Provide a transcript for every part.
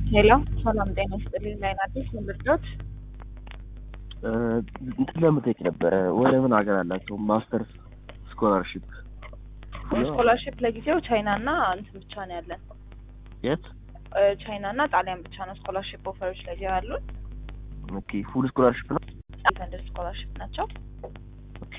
ሄሎ ሰላም ጤና ይስጥልኝ። ላይን አዲስ ምርዶት እንትን ለመጠየቅ ነበረ። ወደ ምን ሀገር አላቸው ማስተርስ ስኮላርሽፕ? ስኮላርሽፕ ለጊዜው ቻይና እና እንትን ብቻ ነው ያለን። የት? ቻይና እና ጣሊያን ብቻ ነው ስኮላርሽፕ ኦፈሮች ለጊዜው ያሉን። ኦኬ ፉል ስኮላርሽፕ ነው። ፈንድ ስኮላርሽፕ ናቸው። ኦኬ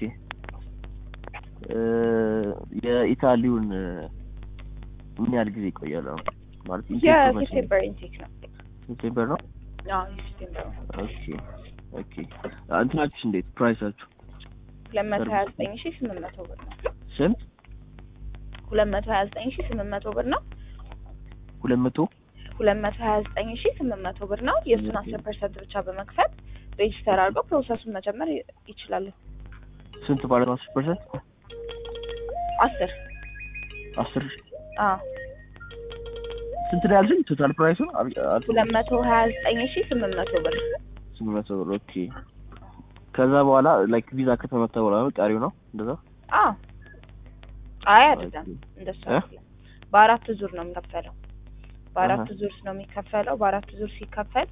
የኢታሊውን ምን ያህል ጊዜ ይቆያል? አሁን ማለት የሴፕቴምበር ኢንቴክ ነው። ሴፕቴምበር ነው። አዎ የሴፕቴምበር ነው። ኦኬ ኦኬ እንትናችሁ እንዴት ፕራይሳችሁ? ሁለት መቶ ሀያ ዘጠኝ ሺ ስምንት መቶ ብር ነው። ስንት? ሁለት መቶ ሀያ ዘጠኝ ሺ ስምንት መቶ ብር ነው። ሁለት መቶ ሁለት መቶ ሀያ ዘጠኝ ሺ ስምንት መቶ ብር ነው። የእሱን አስር ፐርሰንት ብቻ በመክፈል ሬጅስተር አድርገው ፕሮሰሱን መጀመር ይችላሉ። ስንት ማለት ነው? አስር ፐርሰንት አስር አስር አዎ ስንት ነው ያልሽኝ? ቶታል ፕራይሱ ሁለት መቶ ሀያ ዘጠኝ ሺ ስምንት መቶ ብር ስምንት መቶ ብር። ኦኬ ከዛ በኋላ ላይክ ቪዛ ከተመታ በኋላ ነው ቀሪው ነው እንደዛ? አዎ አይ አይደለም፣ እንደሱ አይደለም። በአራት ዙር ነው የሚከፈለው። በአራት ዙር ነው የሚከፈለው። በአራት ዙር ሲከፈል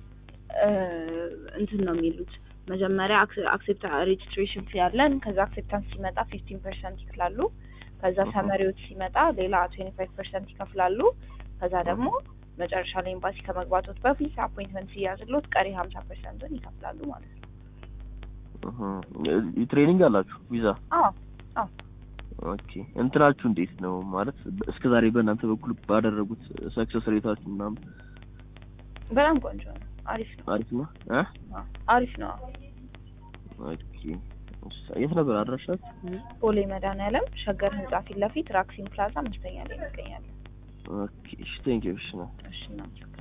እንትን ነው የሚሉት መጀመሪያ አክሴፕታ ሬጅስትሬሽን ፊ ያለን ከዛ አክሴፕታንስ ሲመጣ ፊፍቲን ፐርሰንት ይክፍላሉ። ከዛ ሰመሪዎች ሲመጣ ሌላ ትዌንቲ ፋይቭ ፐርሰንት ይከፍላሉ። ከዛ ደግሞ መጨረሻ ላይ ኤምባሲ ከመግባቶት በፊት አፖይንትመንት ሲያዝሎት ቀሪ ሀምሳ ፐርሰንቱን ይከፍላሉ ማለት ነው። ትሬኒንግ አላችሁ ቪዛ? አዎ አዎ። ኦኬ እንትናችሁ እንዴት ነው ማለት እስከ ዛሬ በእናንተ በኩል ባደረጉት ሰክሰስ ሬታችሁ ምናምን? በጣም ቆንጆ ነው። አሪፍ ነው። አሪፍ ነው እ አሪፍ ነው። ኦኬ የት ነበር አድራሻችሁ? ቦሌ መድኃኒዓለም ሸገር ህንጻ ፊት ለፊት ራክሲን ፕላዛ አምስተኛ ላይ እንገኛለን። ኦኬ እሺ ቴንክ ዩ እሺ ነው እሺ ናቸው